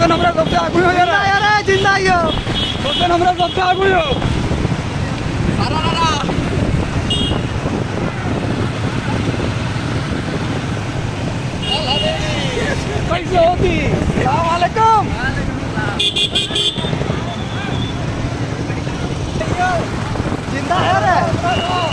सोचन हमरा सबसे आगू हो जिंदा यार यार जिंदा यो सोचन हमरा सबसे आगू हो कैसे होती सलाम वालेकुम जिंदा है रे